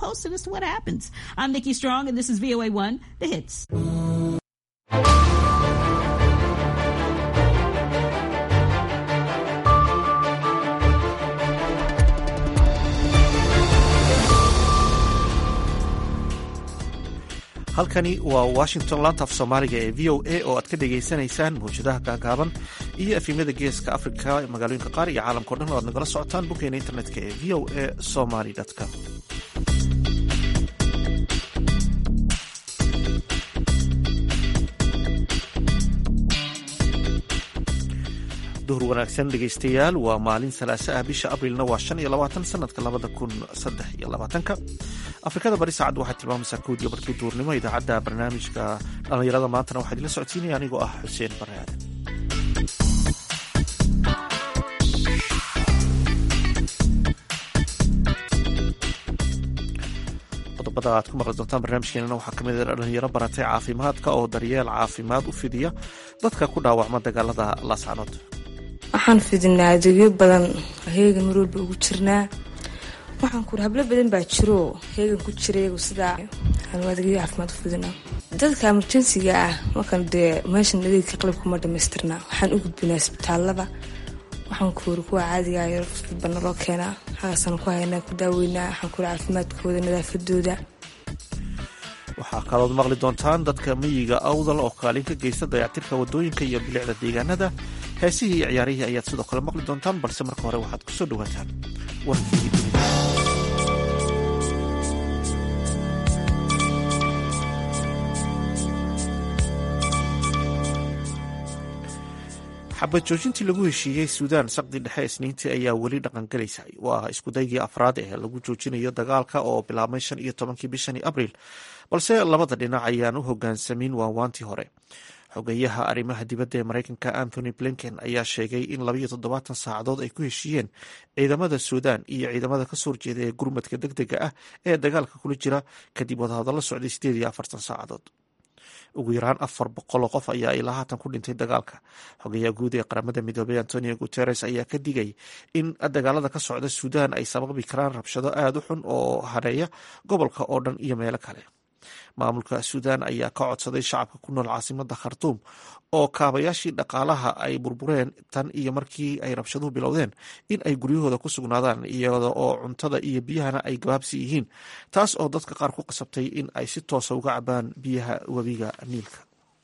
posted as to what happens. I'm Nikki Strong, and this is VOA1, The Hits. halkani waa washington laanta af soomaaliga ee v o a oo aad ka dhagaysanaysaan mawjadaha gaagaaban iyo efimyada geeska africa magaalooyinka qaar iyo caalamkao dhan oo aad nagala socotaan boggeena internetka ee v o a somaly com duhur wanaagsan dhegaystayaal waa maalin salaaso ah bisha abrilna waa shan iyo labaatan sanadka labada kun saddex iyo labaatanka afrikada bari saacaddu waxay tilmaamaysaa koodiyo barkii duurnimo idaacadda barnaamijka dhallinyarada maantana waxaa idinla socodsiinaya anigoo ah xuseen bare aadan qodobada aad ku maqli doontaan barnaamijkeenana waxaa kamid a dhalinyaro baratay caafimaadka oo daryeel caafimaad u fidiya dadka ku dhaawacma dagaalada laascanood waxaan fidinaa adeegyo badan heegan mar walba ugu jirnaa waxaan kuuri hablo badan baa jiro heegan ku jira iyagu sidaa aanu adeegyo caafimaad u fidinaa dadka emerjensiga ah markan dee meeshan adeegka qalabkuma dhamaystirnaa waxaan u gudbinaa isbitaalada waxaan kuuri kuwa caadiga yar bana loo keenaa xagaasaan ku haynaa ku daaweynaa waxaan kuuri caafimaadkooda nadaafadooda waxaa kalood maqli doontaan dadka miyiga awdal oo kaalin ka geysta dayactirka wadooyinka iyo bilicda deegaanada heesihii iyo ciyaarihii ayaad sidoo kale maqli doontaan balse marka hore waxaad kusoo dhawaataan warkii dunida xabad joojintii lagu heshiiyey suudaan saqdi dhexe isniintii ayaa weli dhaqangalaysa waa iskudaygii afraad ee lagu joojinayo dagaalka oo bilaabmay shan iyo tobankii bishanii abriil balse labada dhinac ayaan u hogaansamin waawaantii hore xogeyaha arrimaha dibadda ee mareykanka anthony blinken ayaa sheegay in labayo toddobaatan saacadood ay ku heshiiyeen ciidamada suudaan iyo ciidamada kasoo horjeeda ee gurmadka deg dega ah ee dagaalka kula jira kadib wadahadallo socday sideed iyo afartan saacadood ugu yaraan afar boqoloo qof ayaa ilaa haatan ku dhintay dagaalka xogayaha guud ee qaramada midoobey antonio guteres ayaa ka digay in dagaalada ka socda suudaan ay sababi karaan rabshado aada u xun oo hareeya gobolka oo dhan iyo meelo kale maamulka suudaan ayaa ka codsaday shacabka ku nool caasimada khartuum oo kaabayaashii dhaqaalaha ay burbureen tan iyo markii ay rabshaduhu bilowdeen in ay guryahooda ku sugnaadaan iyada oo cuntada iyo biyahana ay gabaabsi yihiin taas oo dadka qaar ku qasabtay in ay si toosa uga cabaan biyaha webiga niilka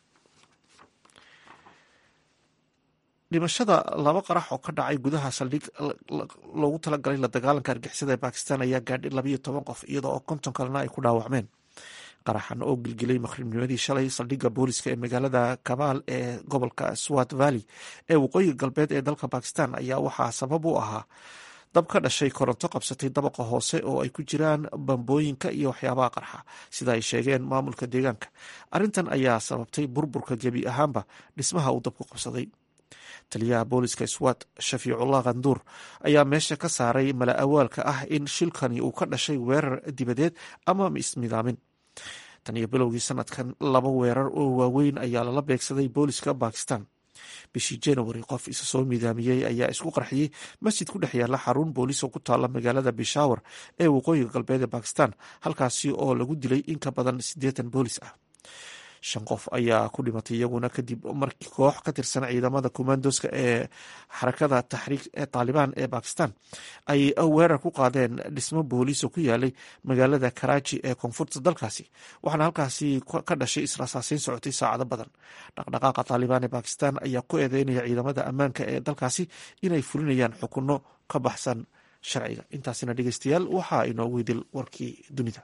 dhimashada laba qarax oo ka dhacay gudaha saldhig loogu talagalay la dagaalanka argixisada ee bakistan ayaa gaadhay labayo toban qof iyada oo konton kalena ay ku dhaawacmeen qaraxan oo gilgilay maqribnimadii shalay saldhigga booliska ee magaalada kabaal ee gobolka swat valley ee waqooyiga galbeed ee dalka bakistan ayaa waxaa sabab u ahaa dab ka dhashay koronto qabsatay dabaqa hoose oo ay ku jiraan bambooyinka iyo waxyaabaha qarxa sida ay sheegeen maamulka deegaanka arrintan ayaa sababtay burburka gebi ahaanba dhismaha uu dabku qabsaday taliyaha booliska swat shafiicullah khanduur ayaa meesha ka saaray mala awaalka ah in shilkani uu ka dhashay weerar dibadeed ama ismidaamin tan iyo bilowgii sanadkan laba weerar oo waaweyn ayaa lala beegsaday booliska bakistan bishii january qof isa soo midaamiyey ayaa isku qarxiyey masjid ku dhex yaala xarun boolis oo ku taala magaalada bishawar ee waqooyiga galbeed ee bakistan halkaasi oo lagu dilay in ka badan siddeetan boolis ah shan qof ayaa ku dhimatay iyaguna kadib markii koox ka tirsan ciidamada commandoska ee xarakada taxriik ee taalibaan ee bakistan ay weerar ku qaadeen dhismo booliis oo ku yaalay magaalada karaaji ee koonfurta dalkaasi waxaana halkaasi ka dhashay israasaaseyn socotay saacado badan dhaqdhaqaaqa taalibaan ee bakistan ayaa ku eedeynaya ciidamada ammaanka ee dalkaasi inay fulinayaan xukunno ka baxsan sharciga intaasina dhegeystayaal waxaa inoogu idil warkii dunida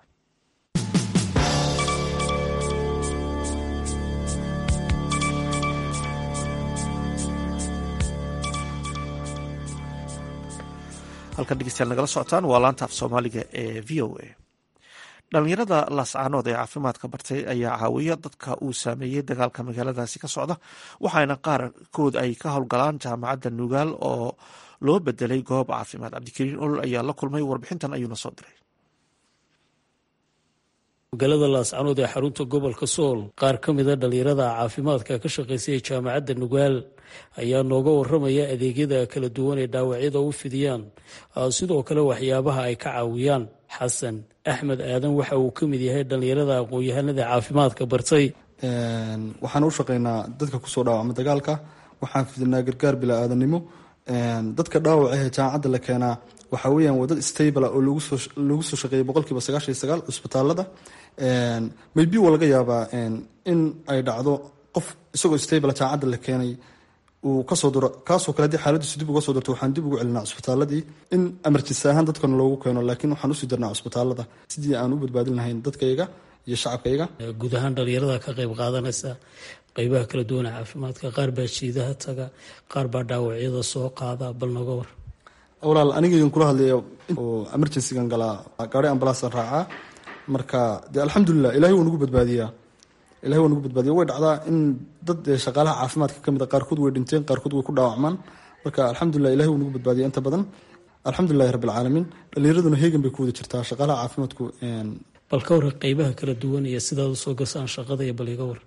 halkan dhegeystayaal nagala socotaan waa laanta af soomaaliga ee v o a dhalinyarada laascaanood ee caafimaadka bartay ayaa caawiya dadka uu saameeyey dagaalka magaaladaasi ka socda waxaana qaarkood ay ka howlgalaan jaamacadda nugaal oo loo bedelay goob caafimaad cabdikariin olol ayaa la kulmay warbixintan ayuuna soo diray magaalada laascanood ee xarunta gobolka sool qaar ka mida dhalinyarada caafimaadka ka shaqaysay jaamacadda nugaal ayaa nooga waramaya adeegyada kala duwan ee dhaawacyada u fidiyaan sidoo kale waxyaabaha ay ka caawiyaan xasan axmed aadan waxa uu ka mid yahay dhallinyarada aqoon-yahanada caafimaadka bartay waxaan u shaqeynaa dadka kusoo dhaawacma dagaalka waxaan fidinaa gargaar bilaa aadanimo dadka dhaawac ahee jaamacadda la keenaa waxaa weyaan waa dad stable oo lagu soo shaqeeyay boqolkiiba sagaashan iyo sagaal cusbitaalada maybe waa laga yaabaa in ay dhacdo qof isagoo stable jaamacadda la keenay uu kasoo duro kaasoo kale haddii xaaladiisu dib uga soo durto waxaan dib ugu celinaa cusbitaaladii in emergency ahaan dadkana loogu keeno laakiin waxaan usii darnaa cusbitaalada sidii aan u badbaadin lahayn dadkayga iyo shacabkayga guud ahaan dhalinyarada ka qayb qaadanaysa qeybaha kala duwana caafimaadka qaar baa jiidaha taga qaar baa dhaawacyada soo qaada bal noga war walaal anigan kula hadlaya oo emergencygan galaa gaari ambalaasan raacaa marka dee alxamdulilah ilahay waa nagu badbaadiyaa ilahay waa nagu badbaadiya way dhacdaa in dad shaqaalaha caafimaadka kamid a qaarkood way dhinteen qaarkood way ku dhaawacmaan marka alxamdulilah ilahay waa nagu badbaadiya inta badan alxamdulilahi rabbilcaalamiin dhalinyaraduna heegan bay ku wada jirtaa shaqaalaha caafimaadku bal ka war qeybaha kala duwan iyo sidaad usoo gasaan shaqada iyo bal iga war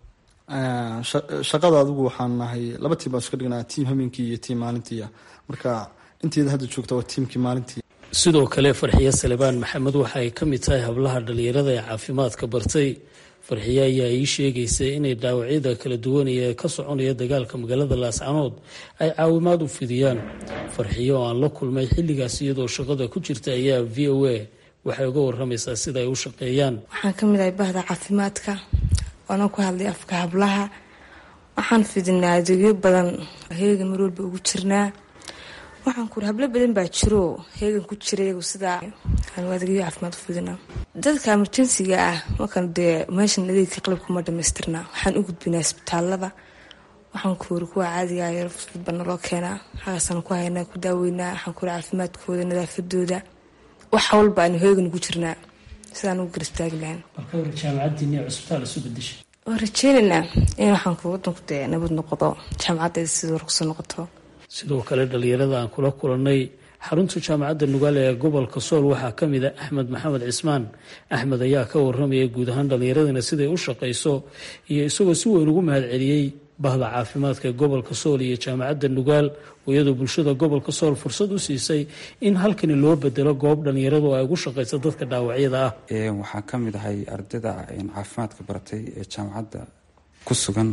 shaqada adigu waxaan nahay laba tiim baan iska dhignaa tiim hameenkii iyo tiim maalintii marka inteeda hadda joogta waa tiimkii maalintii sidoo kale farxiye salebaan maxamed waxa ay ka mid tahay hablaha dhalinyarada ee caafimaadka bartay farxiye ayaa ii sheegaysay inay dhaawacyada kala duwan ee ka soconaya dagaalka magaalada laascanood ay caawimaad u fidiyaan farxiye oo aan la kulmay xilligaas iyadoo shaqada ku jirta ayaa v o a waxay uga waramaysaa sida ay u shaqeeyaan waxaan ka mid ahay bahda caafimaadka waana ku hadlay afka hablaha waxaan fidinaa adeegyo badan heegan mar walba ugu jirnaa waxaan kuuri hablo badan baa jiro heegan ku jira iyagu sidaa aanu adeegyo caafimaad u fidinaa dadka emerjensiga ah markan dee meeshan adeegka qalabkuma dhamaystirnaa waxaan u gudbinaa isbitaalada waxaan kuuri kuwa caadiga yar fudfud baa naloo keenaa hagaasaan ku haynaa ku daaweynaa waxaan kuuri caafimaadkooda nadaafadooda wax walba aanu heegan ugu jirnaa sidaan ugu garistaagi lahayn jaamacadiini cusbitaal isu bedeshay waan rajeynaynaa in waxaan ku wadanku dee nabad noqdo jaamacaddeeda sidii war kusoo noqoto sidoo kale dhalinyarada aan kula kulannay xarunta jaamacadda nugaale ee gobolka sool waxaa ka mid a axmed maxamed cismaan axmed ayaa ka waramaya guud ahaan dhallinyaradana siday u shaqayso iyo isagoo si weyn ugu mahad celiyey bahda caafimaadka ee gobolka sool iyo jaamacadda nugaal oo iyadoo bulshada gobolka sool fursad u siisay in halkani loo bedelo goob dhallinyaradu ay ugu shaqayso dadka dhaawacyada ah waxaan ka mid ahay ardayda caafimaadka baratay ee jaamacadda ku sugan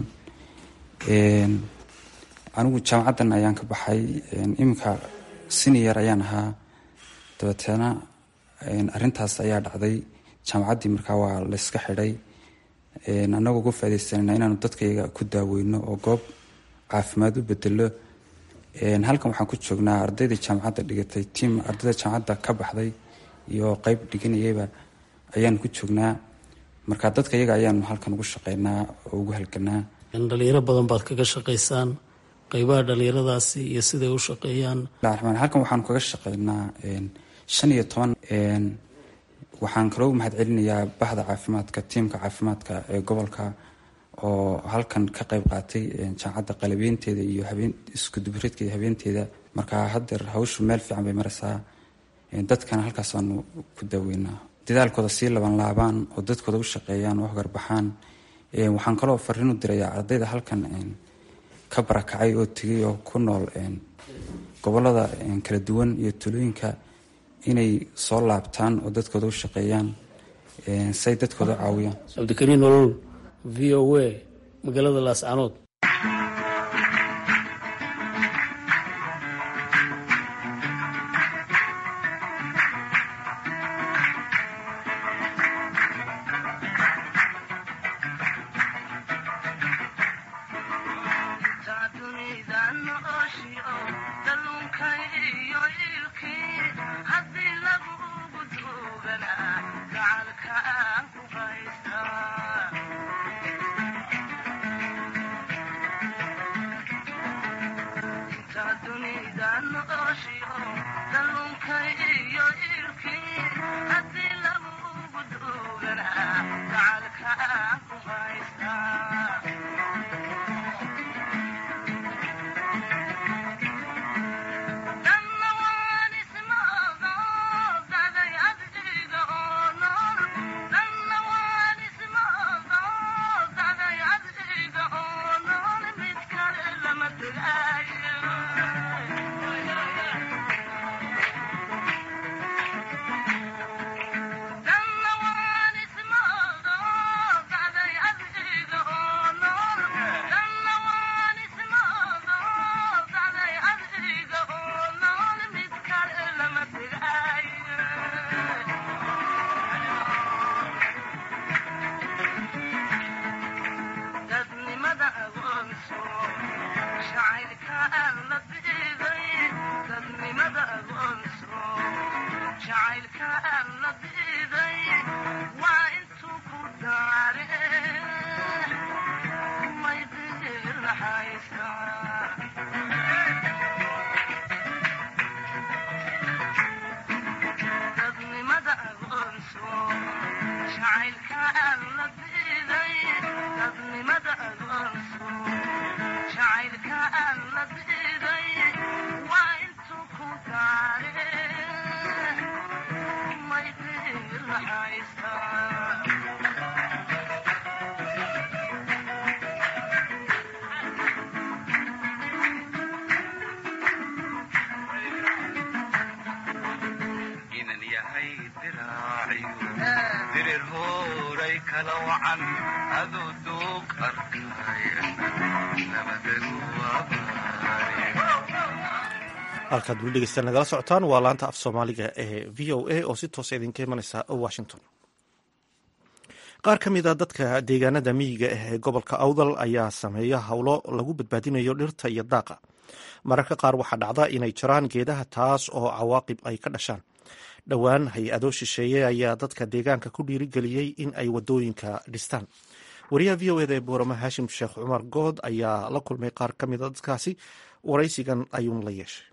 anigu jaamacaddan ayaan ka baxay iminka senior ayaan ahaa dabeetana arintaas ayaa dhacday jaamacaddii markaa waa layska xidhay annagoo uga faadaysanana inaanu dadkayga ku daaweyno oo goob caafimaad u bedelo halkan waxaan ku joognaa ardaydai jaamacadda dhigatay tiam ardayda jaamacadda ka baxday iyo qeyb dhiganayayba ayaanu ku joognaa marka dadka iyaga ayaanu halkan ugu shaqeynaa oo ugu halganaa dhalinyaro badan baad kaga shaqaysaan qeybaha dhalinyaradaasi iyo siday u shaqeeyaan ramaan halkan waxaanu kaga shaqeynaa shan iyo toban waxaan kaloo mahad celinayaa bahda caafimaadka tiimka caafimaadka ee gobolka oo halkan ka qeyb qaatay jaamacadda qalabeynteeda iyo habeen iskudubareedka iyo habeenteeda marka hadeer hawshu meel fiican bay maraysaa dadkana halkaasaanu ku daaweynaa dadaalkooda sii laban laabaan oo dadkooda u shaqeeyaan oo hogarbaxaan waxaan kaloo fariin u dirayaa ardayda halkan ka barakacay oo tegay oo ku nool gobolada kala duwan iyo tulooyinka inay soo laabtaan oo dadkooda u shaqeeyaan say dadkooda u caawiyaan cabdikariin nolol v o a magaalada laascanood halkaad weli dhegeystaan nagala socotaan waa laanta af soomaaliga ee v o a oo si toosa idinka imanaysa washington qaar ka mid a dadka deegaanada miyiga ah ee gobolka awdal ayaa sameeya howlo lagu badbaadinayo dhirta iyo daaqa mararka qaar waxaa dhacda inay jiraan geedaha taas oo cawaaqib ay ka dhashaan dhowaan hay-ado shisheeye ayaa dadka deegaanka ku dhiirigeliyey in ay wadooyinka dhistaan wariyaha v o eda ee boorama haashim sheekh cumar good ayaa la kulmay qaar ka mid a dadkaasi waraysigan ayuun la yeeshay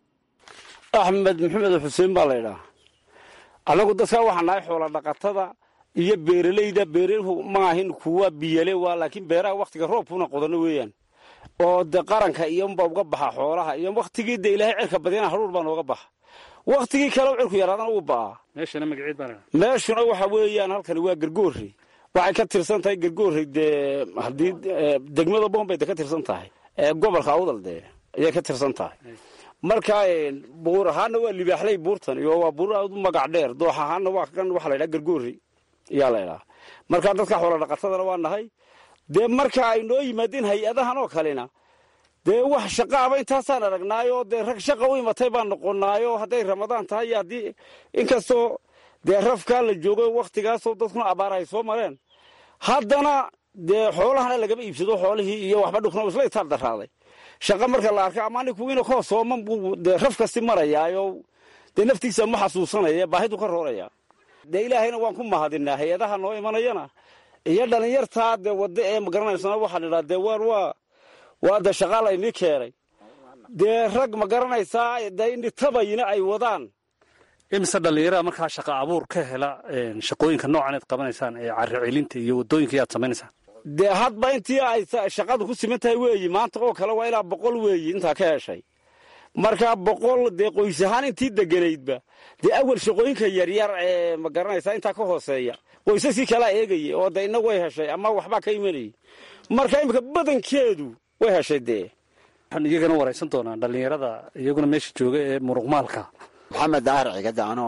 axmed maxamed xuseen baa laydhaa annagu dadka waxaa nahay xoola dhaqatada iyo beeralayda beerahu maahin kuwa biyale waa laakiin beeraha wakhtiga roobkuna qodano weeyaan oo de qaranka iyonba uga baxa xoolaha iyo wakhtigii de ilaahay cirka badyana haruur baa nooga baxa wakhtigii kale cirku yaraadana uu ba'aa meeshana magaceed baa meeshuna waxa weeyaan halkani waa gargoorey waxay ka tirsan tahay gargoorey dee haddii degmada bombay de ka tirsan tahay gobolka awdal dee ayay ka tirsan tahay marka buur ahaana waa libaaxley buurtan iyo waa buur aad u magac dheer doox ahaana waa kan waxa la ydhaha gargoorey ayaa la ydhaha marka dadka xoola dhaqatadana waa nahay dee marka ay noo yimaadeen hay-adahan oo kalena dee wax shaqaaba intaasaan aragnaayo dee rag shaqa u imatay baan noqonaayo hadday ramadaan tahay iyo haddii inkastoo dee rafkaa la joogo wakhtigaasoo dadkuna abaar ay soo mareen haddana dee xoolahana lagama iibsado xoolihii iyo waxba dhukno isla itaal daraaday shaqa marka la arka ama ninkuwiina koo sooman buu dee raf kasti marayaayo dee naftiisa ma xasuusanaya baahidu ka rooraya dee ilaahayna waan ku mahadinaa hay-adaha noo imanayana iyo dhalinyartaa dee wadda ee magaranaysaa waxaa la idhaha dee waar waa waa de shaqaa laynii keenay dee rag ma garanaysaa dee indhitabayina ay wadaan imise dhallinyarada markaa shaqa abuur ka hela shaqooyinka noocan aad qabanaysaan ee carri celinta iyo wadooyinka aad samaynaysaan dee hadba intii ay shaqadu ku siman tahay weeyi maanta oo kale waa ilaa boqol weeyi intaa ka heshay marka boqol dee qoys ahaan intii deganaydba dee awal shaqooyinka yaryar ee ma garanaysaa intaa ka hooseeya qoysaskii kalaa eegayay oo de ina way heshay ama waxbaa ka imanayay marka imika badankeedu way heshay dee waxaan iyagana waraysan doonaa dhallinyarada iyaguna meesha jooga ee muruqmaalka maxamed daahir cigada anoo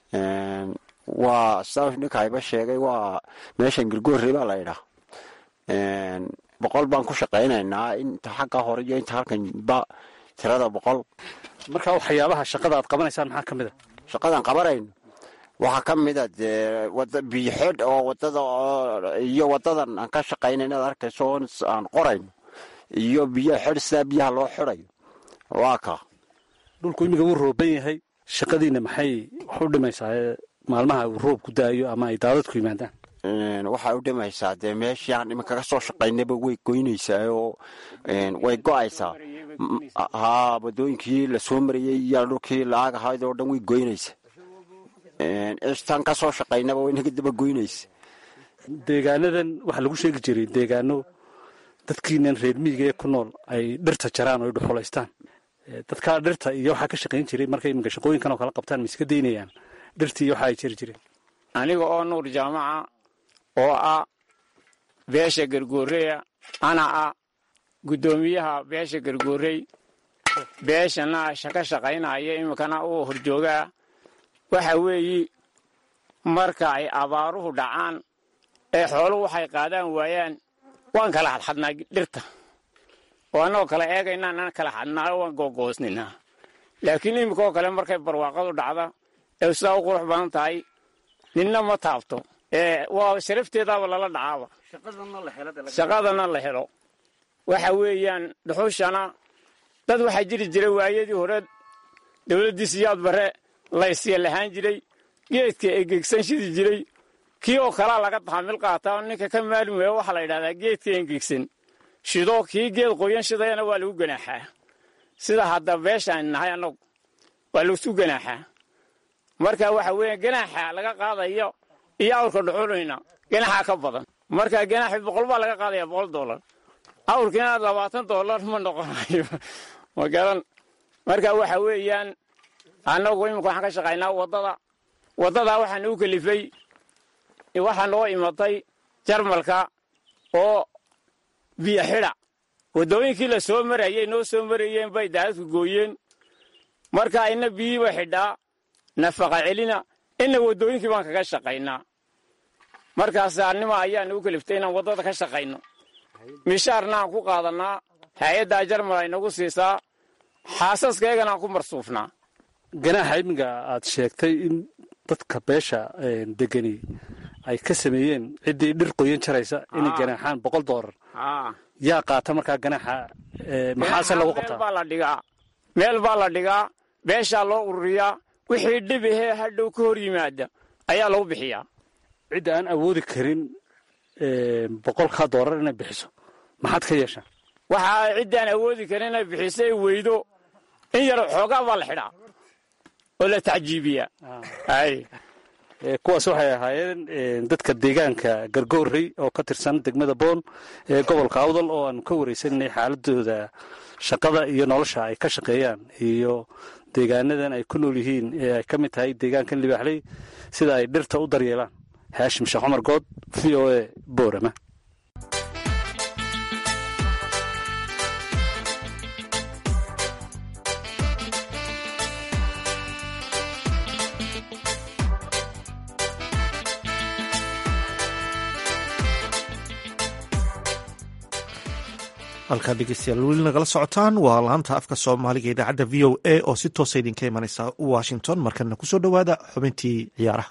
waa sa ninkayba sheegay waa meeshan gargoorey baa la ydhaa boqol baan ku shaqaynaynaa inta xagga hore iyo inta halkan ba tirada boqol marka waxyaabaha shaqada aad qabanaysaan maxaa ka mid a shaqadan qabanayno waxaa ka mida dee wada biyoxidh oo wadada iyo wadadan aan ka shaqayna inaad arkayso aan qorayno iyo biyo xidh sidaa biyaha loo xidhayo waa ka dhulku imika wuu rooban yahay shaqadiina maxay wax u dhimaysaa maalmaha uu roob ku daayo ama ay daadadku yimaadaan waxay u dhimaysaa dee meeshii aan iminka ka soo shaqaynaba way goynaysaa oo way go-aysaa haa wadooyinkii lasoo marayey iyo dhulkii la-ag ahayd oo dhan way goynaysaa cistaan ka soo shaqaynaba way naga daba goynaysa deegaanadan waxaa lagu sheegi jiray deegaano dadkiinan reer miyiga ee ku nool ay dhirta jaraan oo ay dhuxulaystaan dadkaa dhirta iyo waxaa ka shaqayn jiray markay iminka shaqooyinkan oo kala qabtaan ma iska daynayaan dhirtii iyo waxa ay jiri jireen aniga oo nuur jaamaca oo ah beesha gargooreya ana ah guddoomiyaha beesha gargoorey beeshana shaka shaqaynaya iminkana uu horjoogaa waxa weeyi marka ay abaaruhu dhacaan ee xooluhu waxay qaadaan waayaan waan kala xadxadnaa dhirta oo annagoo kala eegaynaa nan kala xadnaayo waan googoosninaa laakiin iminka oo kale markay barwaaqadu dhacda ee sidaa u qurux badan tahay ninna ma taabto waa sharafteedaaba lala dhacaaba shaqadana la helo waxa weeyaan dhuxushana dad waxaa jiri jiray waayadii hore dowladdii siyaad bare laysya lahaan jiray geedka engegsan shidi jiray kii oo kalaa laga taxamil qaataa ninka ka maalin weeya waxaa la yidhahdaa geedka engegsan shido kii geed qoyan shidayana waa lagu ganaaxaa sida hadda beeshaan nahay annagu waa lagu ganaaxaa marka waxa weeya ganaaxa laga qaadayo iyo awrka dhuxulayna ganaxaa ka badan marka ganaxi boqol baa laga qaadaya boqol dollar awrkiina labaatan dollar ma noqonayo ma garan marka waxa weeyaan annagu imika waxaan ka shaqaynaa waddada waddadaa waxaa nagu kelifay waxaa noo imatay jarmalka oo biyo xidha waddooyinkii la soo marayey noo soo marayeen bay daadadku gooyeen marka ina biyiiba xidhaa nafaqa celina ina waddooyinkii baan kaga shaqaynaa markaas annima ayaa nagu keliftay inaan waddada ka shaqayno mishaarna aan ku qaadannaa hay-addaa jarmal ay nagu siisaa xaasaskaygana aan ku marsuufnaa ganaaxa iminka aad sheegtay in dadka beesha degani ay ka sameeyeen ciddii dhir qoyan jaraysa inay ganaaxaan boqol doolar yaa qaata markaa ganaaxa maxaase lagu qabtaa baa la dhigaa meel baa la dhigaa beeshaa loo ururiyaa wixii dhib ahee hadhow ka hor yimaada ayaa lagu bixiyaa cidda aan awoodi karin boqolkaa doolar inay bixiso maxaad ka yeeshaa waxaa ciddaan awoodi karin inay bixiso ay weydo in yar xoogaa baa la xidhaa oo la tacjiibiyaa kuwaas waxay ahaayeen dadka deegaanka gargoorey oo ka tirsan degmada boon ee gobolka awdal oo aanu ka wareysananay xaaladooda shaqada iyo nolosha ay ka shaqeeyaan iyo deegaanadan ay ku nool yihiin ee ay ka mid tahay deegaankan libaaxley sida ay dhirta u daryeelaan haashim sheekh cumar good v o a boorama halkaa dhegeystayaal weli nagala socotaan waa laanta afka soomaaliga idaacadda v o a oo si toosa idinka imanaysa washington markana kusoo dhowaada xubintii ciyaaraha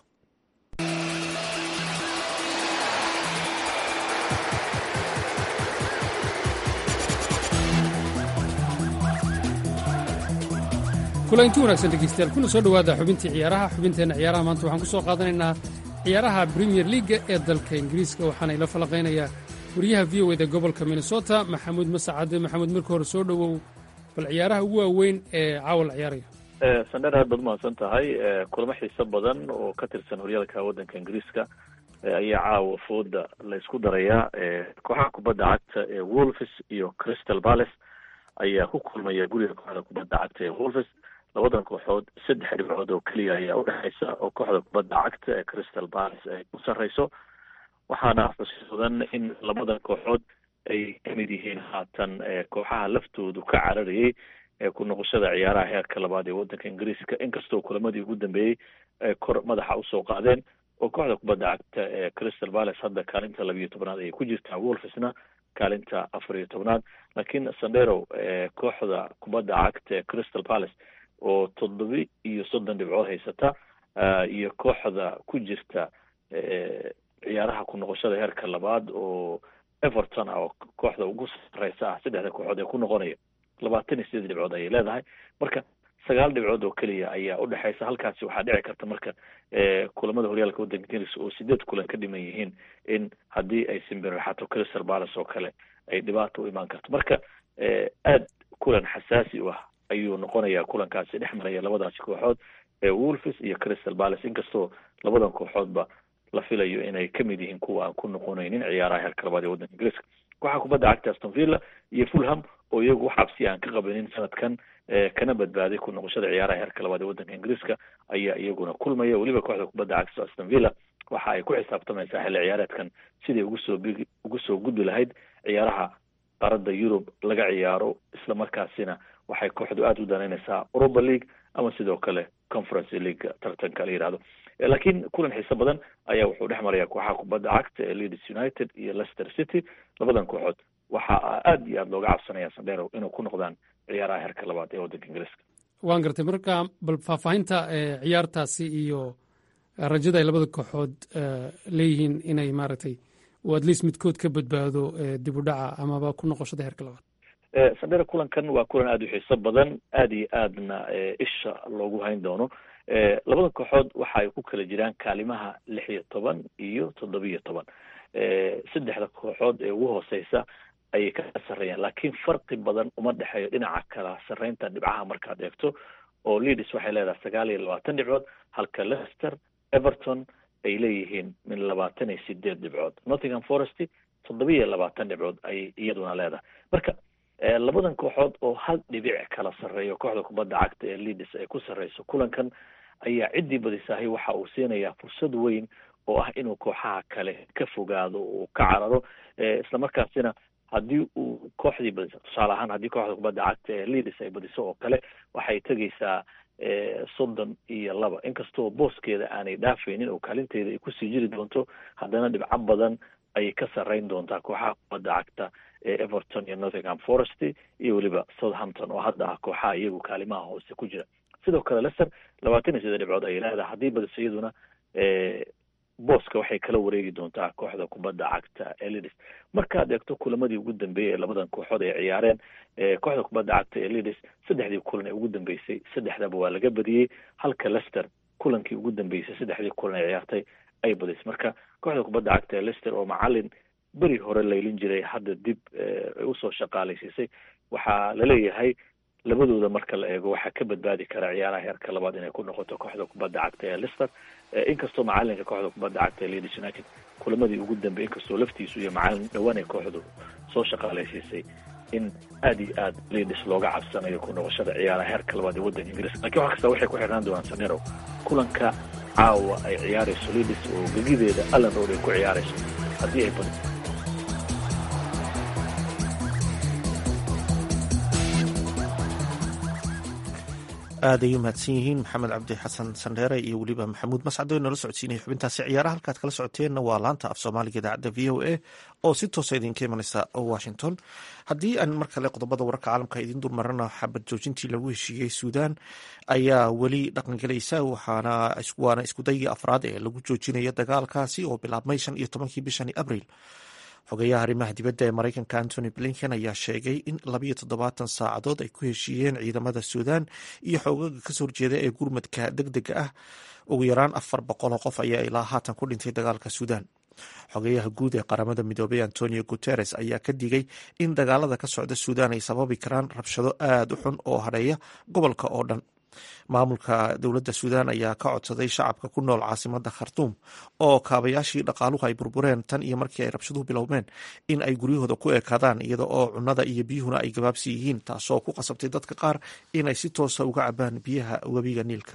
kulanti wanaagsan dhegeystayaal kuna soo dhowaada xubintii ciyaaraha xubinteenna ciyaaraha maanta waxaan ku soo qaadanaynaa ciyaaraha premier leaga ee dalka ingiriiska waxaana ila falaqaynayaa wariyaha v o eda gobolka minnesota maxamuud masacade maxamuud marka hore soo dhowow bal ciyaaraha ugu waaweyn ee caawa la ciyaaraya sandheer aad baad umahadsan tahay kulamo xiiso badan oo ka tirsan horyaalka waddanka ingiriiska ayaa caawa fooda la isku darayaa kooxaha kubadda cagta ee wolves iyo crystal palace ayaa ku kulmaya guriga kooxda kubadda cagta ee wolves labadan kooxood saddex dhibcood oo keliya ayaa udhexaysa oo kooxda kubadda cagta ee crystal palace ay ku sarreyso waxaana xusuudan in labada kooxood ay kamid yihiin haatan kooxaha laftoodu ka cararayay ku noqoshada ciyaaraha heerka labaad ee waddanka ingiriiska inkastoo kulamadii ugu dambeeyey ay kor madaxa usoo qaadeen oo kooxda kubadda cagta ee crystal palace hadda kaalinta labiiyo tobnaad ayay ku jirtaa wolfesna kaalinta afar iyo tobnaad laakiin sandero kooxda kubadda cagta ee crystal palace oo toddobi iyo soddon dhibcood haysata iyo kooxda ku jirta ciyaaraha ku noqoshada heerka labaad oo everton ah oo kooxda ugu sareysa ah saddexda kooxood ee ku noqonaya labaatan iyo sideed dhibcood ayay leedahay marka sagaal dhibcood oo keliya ayaa udhexeysa halkaasi waxaa dhici karta marka kulamada horyaalka waddanka ingiriiska oo sideed kulan ka dhiman yihiin in haddii ay simbirraxato crystal palace oo kale ay dhibaato u imaan karto marka aad kulan xasaasi u ah ayuu noqonayaa kulankaasi dhex maraya labadaasi kooxood ee wolves iyo crystal palace inkastoo labadan kooxoodba la filayo inay kamid yihiin kuwa aan ku noqonaynin ciyaaraha heerka labaad ee waddanka ingiriiska waxaa kubadda cagta aston villa iyo fulham oo iyagu xabsi aan ka qabanin sanadkan kana badbaaday ku noqoshada ciyaaraha heerka labaad ee waddanka ingiriiska ayaa iyaguna kulmaya weliba kooxda kubadda cagta aston villa waxa ay ku xisaabtamaysaa xilli ciyaareedkan siday ugu soo bigi ugu soo gudbi lahayd ciyaaraha qaarada yurub laga ciyaaro isla markaasina waxay kooxdu aada u danaynaysaa europa league ama sidoo kale conference league tartanka la yihahdo laakiin kulan xiiso badan ayaa wuxuu dhex maraya kooxaha kubadda cagta ee leeds united iyo leicester city labadan kooxood waxa aada iyo aada looga cabsanaya sandero inuu ku noqdaan ciyaaraha heerka labaad ee waddanka ingiriiska waan gartay marka bal faahfaahinta ciyaartaasi iyo rajada ay labada kooxood leeyihiin inay maaragtay oo at least midkood ka badbaado dib u dhaca amaba ku noqoshada heerka labaad sandero kulankan waa kulan aada u xiiso badan aada iyo aadna isha loogu hayn doono labada kooxood waxa ay ku kala jiraan kaalimaha lix iyo toban iyo toddobiyo toban saddexda kooxood ee ugu hooseysa ayay ka sarreeyaan laakiin farqi badan uma dhexeeyo dhinaca kala sarreynta dhibcaha markaad eegto oo leaders waxay leedahay sagaal iyo labaatan dhibcood halka leicester everton ay leeyihiin min labaatan iyo sideed dhibcood nottingham forest toddoba iyo labaatan dhibcood ayay iyaduna leedahay marka labadan kooxood oo hal dhibic kala sarreeyo kooxda kubadda cagta ee leaders ay ku sarreyso kulankan ayaa ciddii badisahay waxa uu siinayaa fursad weyn oo ah inuu kooxaha kale ka fogaado uu ka cararo islamarkaasina haddii uu kooxdii badiso tusaale ahaan haddii kooxda kubadda cagta ee leaders ay badiso oo kale waxay tegaysaa soddon iyo laba inkastoo booskeeda aanay dhaafaynin oo kaalinteeda ay kusii jiri doonto haddana dhibco badan ayay ka sarreyn doontaa kooxaha kubadda cagta ee everton iyo nottingham forest iyo weliba southampton oo hadda ah kooxaha iyagu kaalimaha hoose ku jira sidoo kale leicester labaatan iyo siddeed dhibcood ayay leedahay haddii badiso iyaduna booska waxay kala wareegi doontaa kooxda kubadda cagta ee lidis markaad eegto kulamadii ugu dambeeyey ee labadan kooxood ay ciyaareen kooxda kubadda cagta ee lidis saddexdii kulan ee ugu dambeysay saddexdaba waa laga badiyey halka leicester kulankii ugu dambeysay saddexdii kulan ay ciyaartay ay badisay marka kooxda kubadda cagta ee leicester oo macalin beri hore laylin jiray hadda dib usoo shaqaalaysiisay waxaa laleeyahay labadooda marka la eego waxaa ka badbaadi kara ciyaaraha heerka labaad inay ku noqoto kooxda kubadda cagta ee lister inkastoo macalinka kooxda kubadda cagta ee leeds united kulamadii ugu dambeey inkastoo laftiisu iyo macalin dhowaan ay kooxdu soo shaqaalaysiisay in aada iyo aad leeds looga cabsanayo ku noqoshada ciyaaraha heerka labaad ee waddanka ingiriiska lakiin wax kasta waxay ku xirnaan doonaan sanero kulanka caawa ay ciyaarayso leeds oo gegideeda allan road ay ku ciyaarayso haddii ay badi aad ay u mahadsan yihiin maxamed cabdi xasan sandheere iyo weliba maxamuud mascado nala socodsiinaya xubintaasi ciyaaraha halkaad kala socoteenna waa laanta af soomaaliga idaacadda v o a oo si toosa idinka imanaysa washington haddii aan mar kale qodobada wararka caalamka idiin dulmarana xabad joojintii lagu heshiiyey suudan ayaa weli dhaqangelaysa waana iskudaygii afraad ee lagu joojinaya dagaalkaasi oo bilaabmay shan iyo tobankii bishani abril xogeyaha arrimaha dibadda ee maraykanka antony blinken ayaa sheegay in labayo toddobaatan saacadood ay ku heshiiyeen ciidamada suudan iyo xoogaga kasoo horjeeda ee gurmadka deg dega ah ugu yaraan afar boqol oo qof ayaa ilaa haatan ku dhintay dagaalka suudan xogeyaha guud ee qaramada midoobay antonio guteres ayaa ka digay in dagaalada ka socda suudan ay sababi karaan rabshado aada u xun oo hadheeya gobolka oo dhan maamulka dowladda suudan ayaa ka codsaday shacabka ku nool caasimada khartuum oo kaabayaashii dhaqaaluhu ay burbureen tan iyo markii ay rabshaduhu bilowmeen in ay guryahooda ku ekaadaan iyada oo cunnada iyo biyuhuna ay gabaabsi yihiin taasoo ku qasabtay dadka qaar inay si toosa uga cabaan biyaha webiga niilka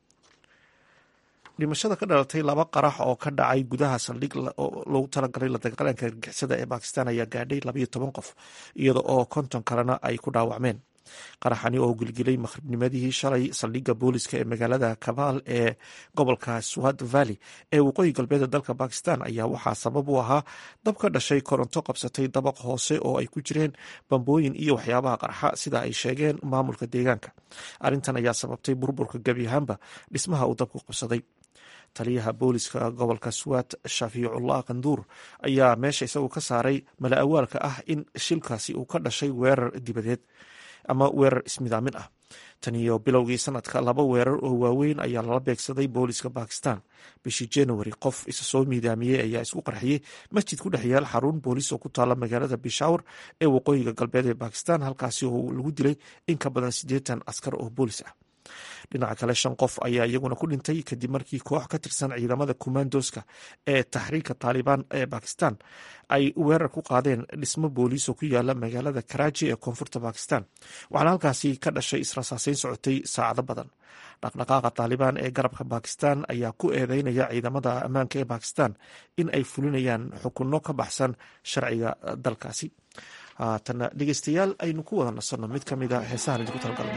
dhimashada ka dhalatay laba qarax oo ka dhacay gudaha saldhig loogu talagalay la dagaalanka argixisada ee bakistan ayaa gaadhay labayo toban qof iyada oo konton kalena ay ku dhaawacmeen qaraxani oo gilgilay maqribnimadii shalay saldhigga booliska ee magaalada kabaal ee gobolka swat valley ee waqooyi galbeed dalka bakistan ayaa waxaa sabab u ahaa dab ka dhashay koronto qabsatay dabaq hoose oo ay ku jireen bambooyin iyo waxyaabaha qarxa sida ay sheegeen maamulka deegaanka arrintan ayaa sababtay burburka gebi ahaanba dhismaha uu dabku qabsaday taliyaha booliska gobolka swat shafiicullah kanduur ayaa meesha isagu ka saaray mala awaalka ah in shilkaasi uu ka dhashay weerar dibadeed ama weerar ismidaamin ah tan iyo bilowgii sanadka laba weerar oo waaweyn ayaa lala beegsaday booliska bakistan bishii january qof isa soo miidaamiyey ayaa isku qarxiyey masjid ku dhex yaal xarun boolis oo ku taala magaalada bishawr ee waqooyiga galbeed ee bakistan halkaasi oo lagu dilay in ka badan siddeetan askar oo boolis ah dhinaca kale shan qof ayaa iyaguna ku dhintay kadib markii koox ka tirsan ciidamada kumandoska ee taxriirka taalibaan ee bakistan ay weerar ku qaadeen dhismo booliis oo ku yaala magaalada karaaji ee koonfurta bakistan waxaana halkaasi ka dhashay israsaaseyn socotay saacado badan dhaqdhaqaaqa taalibaan ee garabka bakistan ayaa ku eedeynaya ciidamada ammaanka ee bakistan in ay fulinayaan xukunno ka baxsan sharciga dalkaasi haatana dhegeystayaal aynu ku wada nasanno mid ka mid a heesahan idinku talgalna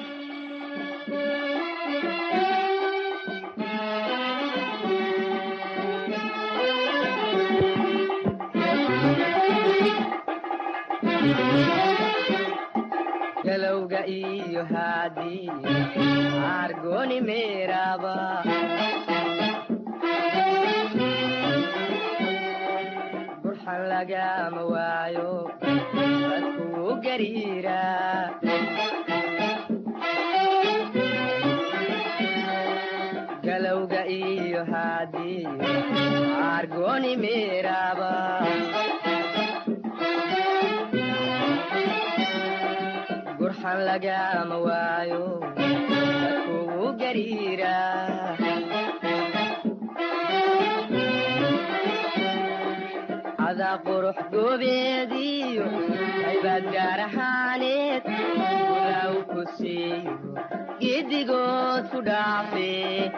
galowga iyo haadii argoni meeraba burxan lagama waayo dadkuu gariira galowga iyo haadii argoni meeraba burxan lagama waayo dadkugu gariira adaa qurux goobeediyo haybaad gaar ahaaneed ulaaw ku siiyo giddigood ku dhaafe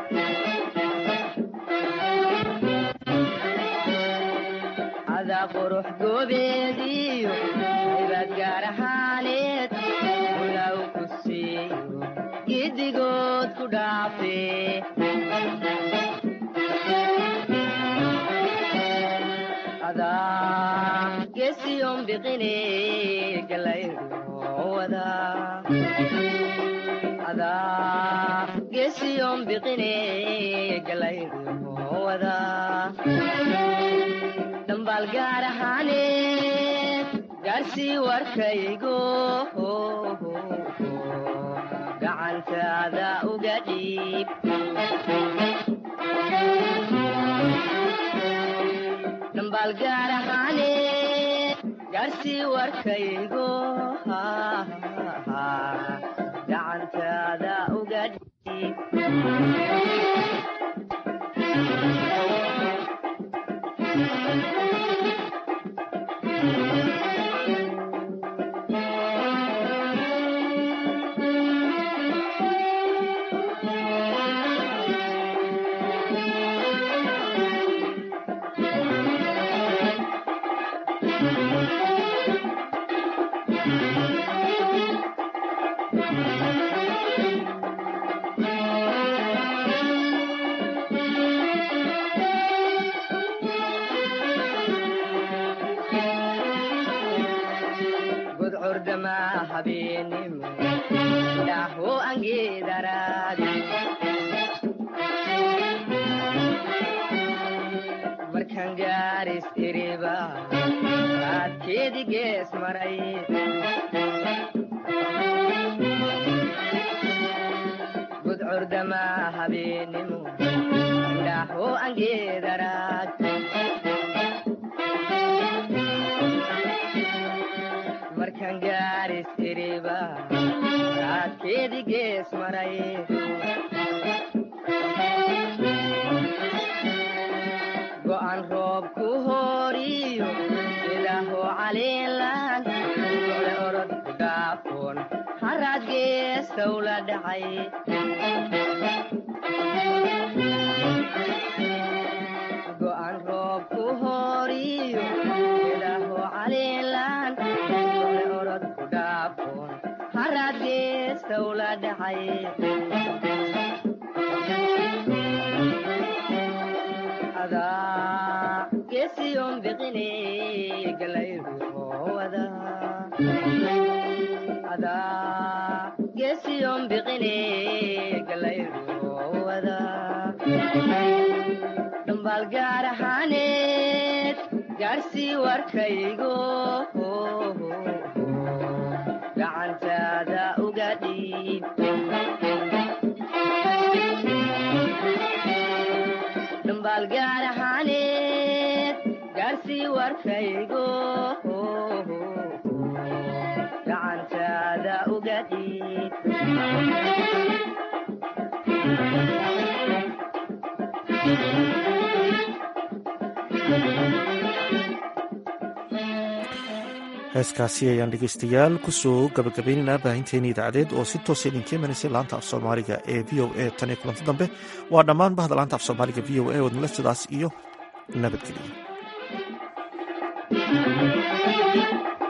adaa qurux goobeediyo haybaad gaar ahaaneed ulaaw ku siiyo giddigood ku dhaafe adaa gesiyon biqine galayruwada adaa gesiyon biqine galayruwada dhambaal gaar ahaane gaarsii warkaygo gacantaada uga dhiib dhambaal gaar ahaane gaarsii warkaygo gacantaada uga dhiib gudcurdama habeenimo dhaho angeedaraadi markaan gaaris iriba raadkeedi gees maray gudcurdama habeenimo dhaho angeedaraad markaan gaaris iriba raadkeedi gees maray go'an roob ku hooriyo ilaaho caliilan ole orod ku dhaafoon haraad geestow la dhacay go'an roob ku hooriyo ilaaho caliilan ole orod ku dhaafoon haraad geestow la dhacay adaa gesiyon biqine galayruwada adaa gesiyon biqine galayruwada dhambaal gaar ahaaneed gaarsii warkaygo gacantaada uga dhiib dhambaal gaar ahaaneed gaarsii warkaygo gacantaada uga dhiib heeskaasi ayaan dhegeystayaal kusoo gabagabaynaynaa baahinteeni idaacadeed oo si toosa idinka imanaysay laanta af soomaaliga ee v o a tan iyo kulanti dambe waa dhammaan bahda laanta af soomaaliga v o a wadnala sidaas iyo nabadgeliya